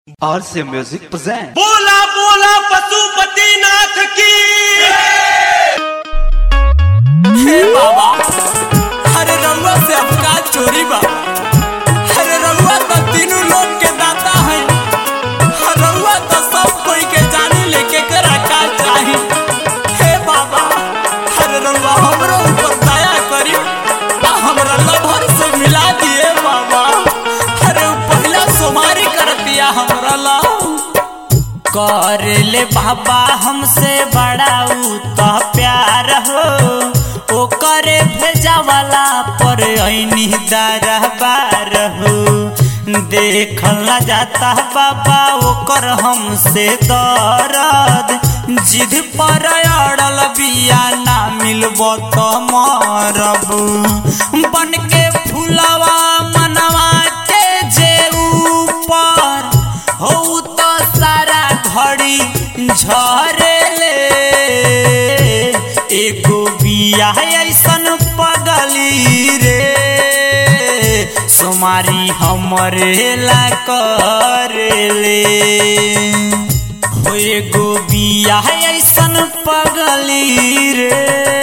RC Music present. बोला बोला पशुपति नाथ की हे बाबा अरे रउआ से अफकार चोरी बा अरे रउआ तो तीनों लोग के दाता है रउआ तो सब कोई के जाने लेके करा का चाही हे बाबा अरे रउआ हमरो ऊपर दया करी आ हमरा लभर से मिला दिए बाबा अरे उ पहला सोमारी कर दिया हमरा ला कर ले बाबा हमसे बड़ा उ तो प्यार हो ओ करे भेजा वाला पर ऐनी दरबार हो देखला जाता बाबा ओकर हमसे दर्द जिद पर अड़ल बिया ना मिलबो तो मरब बन के फुलवा मनवा के जे ऊपर हो तो सारा घड़ी झरेले एगो बिया ऐसन पगली रे सोमारी हमरे ला करेले हो एगो बिया ऐसन पगली रे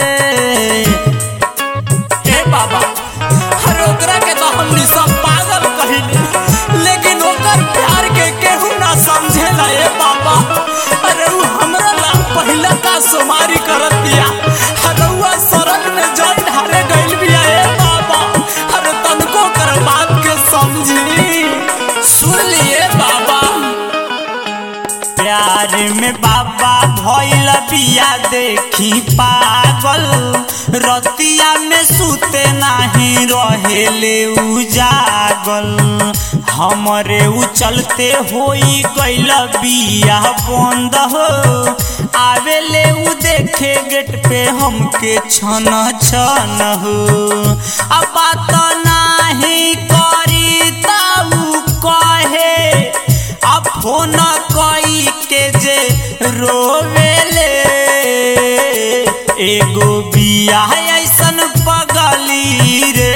ए बाबा अरे ओकरा के तो हमनी सब पागल कहिली लेकिन ओकर प्यार के केहू ना समझेला ए बाबा अरे उ हमरा ला पहिला का सुमारी करत दिया अरे उ सरग में जल ढारे गइल बिया ए बाबा अरे तनको कर बात के समझी सुन लिए बाबा प्यार में बाबा भइल बिया देखी पागल रतिया में सुते नाही रहेले उजागल हमरे उ चलते होई गइल बिया बंद हो आवेले उ देखे गेट पे हमके छन छन हो अब बात नाही करी ताऊ कहे अब फोन कई के जे रोवेले एगो बिया ऐसन पगली रे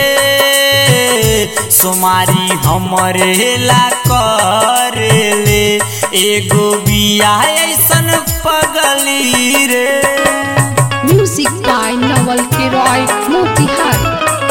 सुमारी हमरे ला करेले एगो बिया ऐसन पगली रे Music by Nawal Kiroy Motihari.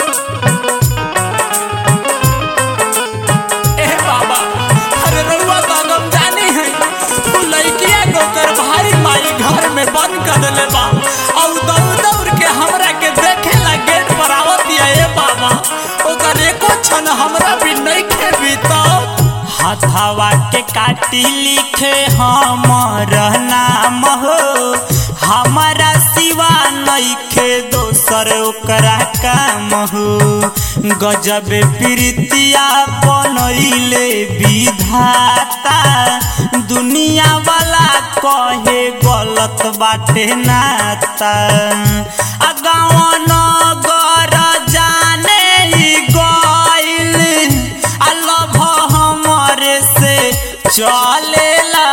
ए बाबा अरे रउआ तो गम जानी है उ लइकिया नौकर भाई माई घर में बंद कर देले बा और दौड़ दौड़ के हमरा के देखे ला गेट पर आवत दिया ए बाबा ओकर एको क्षण हमरा भी नहीं खेबी तो हथवा के काटी लिखे हमर नाम हो हमारा सिवा नइखे दोसर ओकरा काम हो गजब प्रीतिया बनैले विधाता दुनिया वाला कहे गलत बाटे नाता आ गाँव नगर जाने ही गइल आ लभ हमरे से चलेला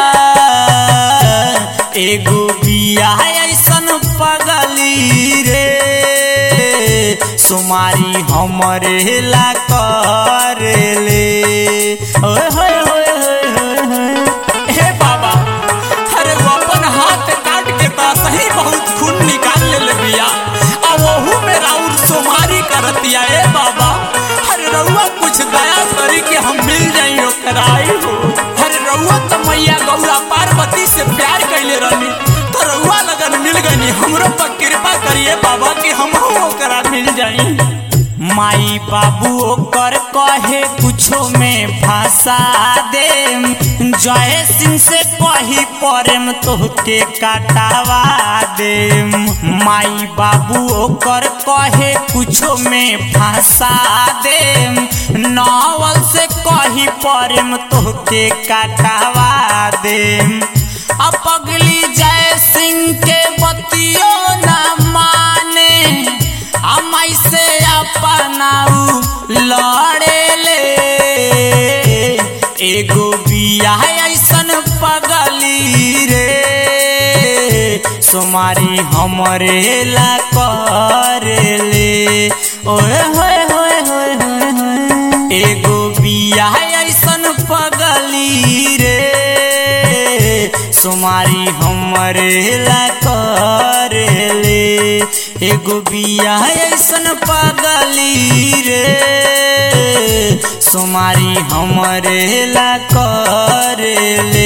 एगो बिया ऐसन पगली रे सुमारी हमरे ला करेले ओए होए होए होए होए होए हे बाबा अरे वो अपन हाथ काट के ता सही बहुत खून निकाल ले बिया आ वहू में राउर सुमारी करतिया ए बाबा अरे रउआ कुछ दया करी के हम मिल जाई ओकराई हो अरे रउआ तो मैया गौरा पार्वती से प्यार कैले रहनी तो रउआ लगन मिल गनी हमरो पर कृपा करिए बाबा कि हम ओकरा मिल जाई माई बाबू ओकर कहे कुछो में फंसा दे जय सिंह से कही प्रेम तोहके काटावा दे माई बाबू ओकर कहे कुछो में फंसा दे नावल से कही प्रेम तोहके काटावा दे अब पगली जय सिंह के बतियो न माने हम ऐसे अपनाऊ लड़ेले एगो बिया ऐसन पगली रे सुमारी हमरे ला करेले ओए होए होए होए होए होए एगो बिया ऐसन पगली रे सोमारी हमरे ला करेले एगो बिया ऐसन पागली रे सोमारी हमरे ला करेले